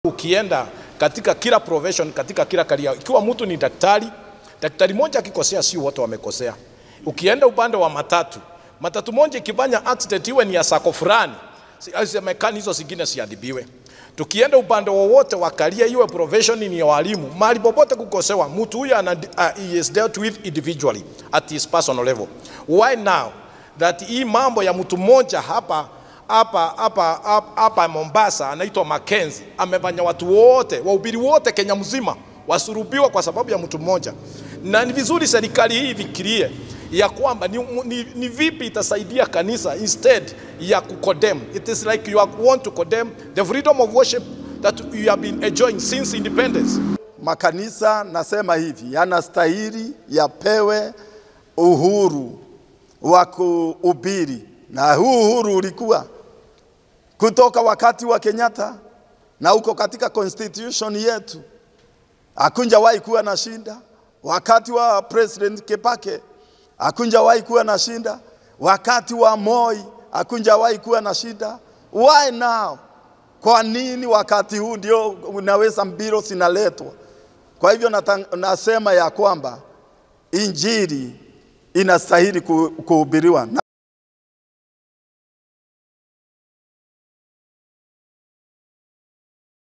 Ukienda katika kila profession, katika kila career, ikiwa mtu ni daktari, daktari moja akikosea, sio wote wamekosea. Ukienda upande wa matatu, matatu moja ikifanya accident iwe ni ya sako fulani, semekani hizo zingine siadhibiwe. Tukienda upande wowote wa career, iwe profession ni ya walimu, mahali popote kukosewa, mtu huyo ana uh, he is dealt with individually at his personal level. Why now that hii mambo ya mtu mmoja hapa hapa hapa hapa- hapa Mombasa anaitwa Mackenzie amefanya watu wote wahubiri wote Kenya mzima wasurubiwa kwa sababu ya mtu mmoja, na ni vizuri serikali hii ifikirie ya kwamba ni, ni, ni vipi itasaidia kanisa instead ya kucondemn. It is like you are want to condemn the freedom of worship that you have been enjoying since independence. Makanisa nasema hivi yanastahili yapewe uhuru wa kuhubiri, na huu uhuru ulikuwa kutoka wakati wa Kenyatta na uko katika constitution yetu, hakunjawahi kuwa na shinda. Wakati wa President Kibaki hakunjawahi kuwa na shinda. Wakati wa Moi hakunjawahi kuwa na shida. Why now? Kwa nini wakati huu ndio unaweza mbilo zinaletwa? Kwa hivyo natang, nasema ya kwamba injili inastahili ku- kuhubiriwa na